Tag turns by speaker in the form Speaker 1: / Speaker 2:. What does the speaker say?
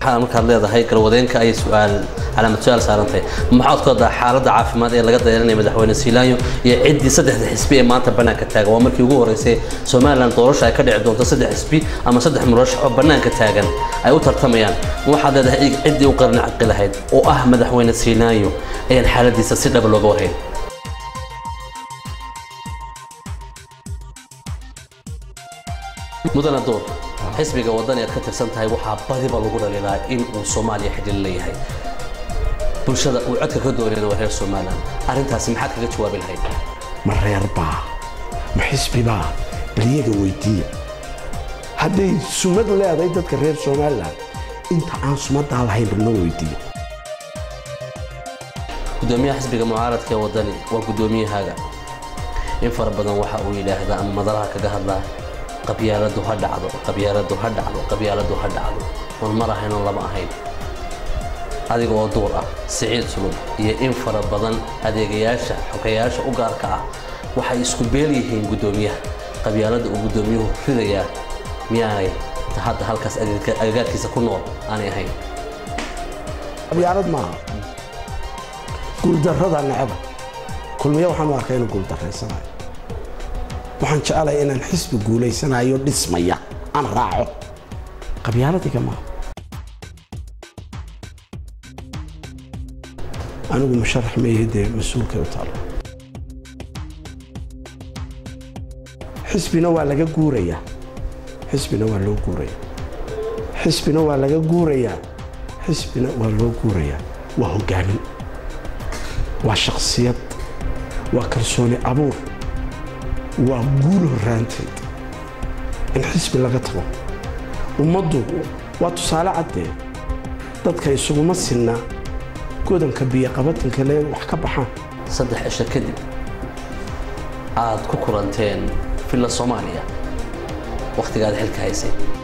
Speaker 1: waxaa markaad leedahay galwadeenka ayay su-aal calaamad su-aal saarantahay maxaad ku haddaa xaaladda caafimaad ee laga dayranaya madaxweyne siilaanyo iyo ciddii saddexda xisbi ee maanta bannaanka taagan waa markii ugu horreysay somalilan doorasha ay ka dhici doonto saddex xisbi ama saddex murashax oo bannaanka taagan ay u tartamayaan waxaad leedahay ciddii u qarni caqi lahayd oo ah madaxweyne siilaanyo ayaan xaaladiisa si dhaba looga warhayn mudana door xisbiga wadani aad ka tirsan tahay waxaa badiba lagu dhaliilaa in uu soomaaliya xidhil leeyahay bulshada uu codka ka doonayna waa reer somalilan arrintaasi maxaad kaga jawaabi lahayd
Speaker 2: ma reerbaa ma xisbibaa baliyaga weydiiya hadday sumad leedahay dadka reer somalilan inta aan sumadaa lahayn bal noo weydiiya
Speaker 1: gudoomiyaha xisbiga mucaaradka ee wadani waa gudoomiyahaaga in fara badan waxa uu yidhaahdaa ama madalaha kaga hadlaa qabyaaladu ha dhacdo qabyaaladu ha dhacdo qabyaaladu ha dhacdo oon mar ahayn oon lama ahayn adiga oo duur ah siciid sulub iyo in fara badan adeegayaasha xogayaasha u gaarka ah waxay isku beel yihiin guddoomiyaha qabyaalada uu guddoomiyuhu ridayaa miyaanay hadda halkaas agagaarkiisa ku nool aanay ahayn
Speaker 2: qabyaalad maaha guuldarrada necaba kulmiye waxaan u arkay inuu guuldarraysanayo waxaan jecelahay inaan xisbi guulaysanayo dhismaya aan raaco qabyaaladiga maaha anigu musharax meeyahay dee mas-uulkay u taalo xisbina waa laga guurayaa xisbina waa loo guurayaa xisbina waa laga guurayaa xisbina waa loo guurayaa waa hogaamin waa shaksiyad waa kalsooni abuur waa guul horraanteed in xisbi laga tago ummaddu waa tusaale caddee dadka isuguma sinna godanka biyoqabatanka le wax ka baxaan
Speaker 1: saddex cisho kadib aad ku kulanteen villa soomaaliya wakhtigaad xilka haysay